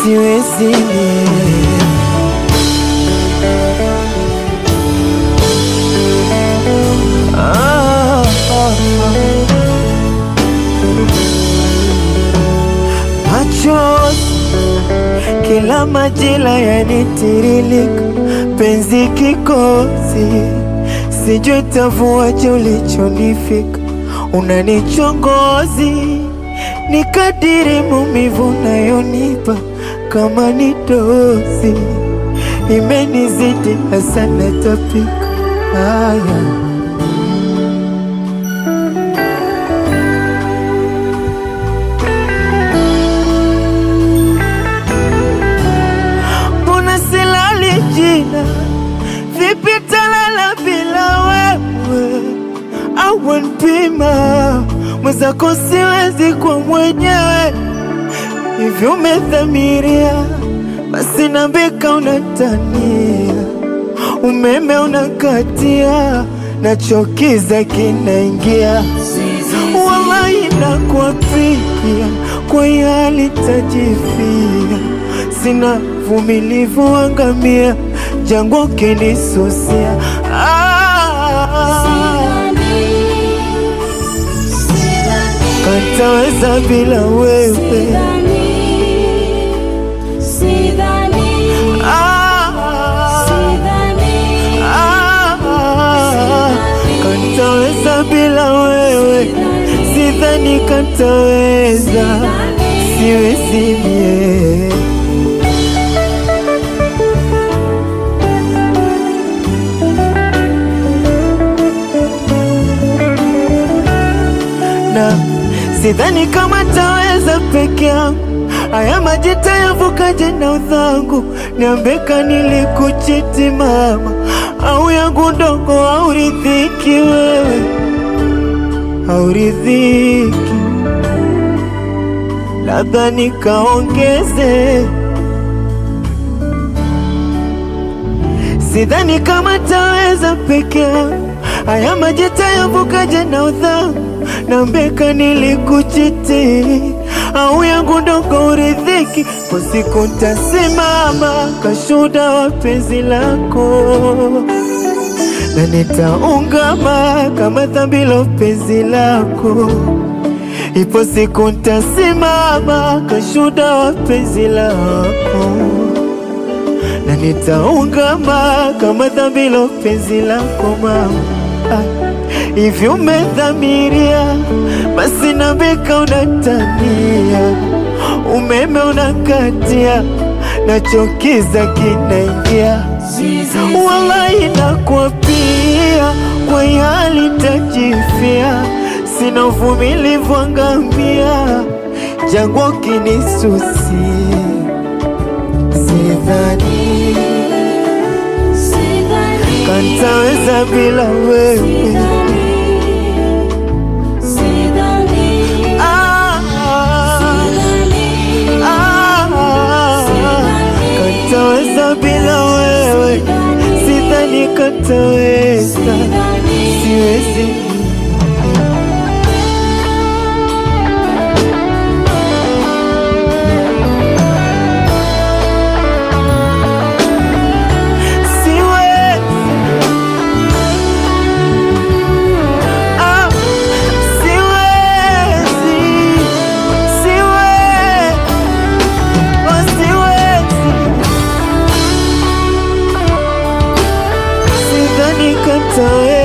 siwezi mie. Ah, ah, ah. Machozi kila majira yanitiririka, penzi kikosi, sijui tavuaje ulichonifika, unanichongozi ni kadiri maumivu nayonipa kama ni dozi imenizidi hasa natapika. Haya, mbona silali jina? Vipi talala bila wewe? Au npima mwenzako, siwezi kwa mwenyewe hivi umedhamiria, basi nambika unatania, umeme unakatia, nachokiza kinaingia, wallahi nakuapia, kwa hali tajifia, sina vumilivu, angamia jangwa ukinisusia ah, kantaweza bila wewe ah, ah, kantaweza bila wewe, sidhani kantaweza, siwezi mie na sidhani kama taweza peke yangu. Haya maji tayavukaje na udhangu? Niambeka nilikuchiti mama, au yangu ndogo auridhiki wewe, auridhiki labda nikaongeze. Sidhani kama taweza peke yangu. Haya maji tayavukaje na udhangu? Nambeka nilikuchiti au yangu ndogo uridhiki, kwa siku ntasimama kashuda wa penzi lako, na nitaungama kama dhambi la penzi lako. Ipo siku ntasimama kashuda wa penzi lako, na nitaungama kama dhambi la penzi lako mama. Ah. Hivi umedhamiria, basi nambika unatania, umeme unakatia, nachokiza kinaingia, wallahi nakwapia, kwa hali tajifia, sina uvumilivu, angamia jangwa ukinisusia, sidhani kantaweza bila wewe. Ah, ah, kantaweza bila wewe, sidhani kantaweza, siwezi siwezi Ah, siwezi, siwezi, oh, siwezi. Sidhani kantaweza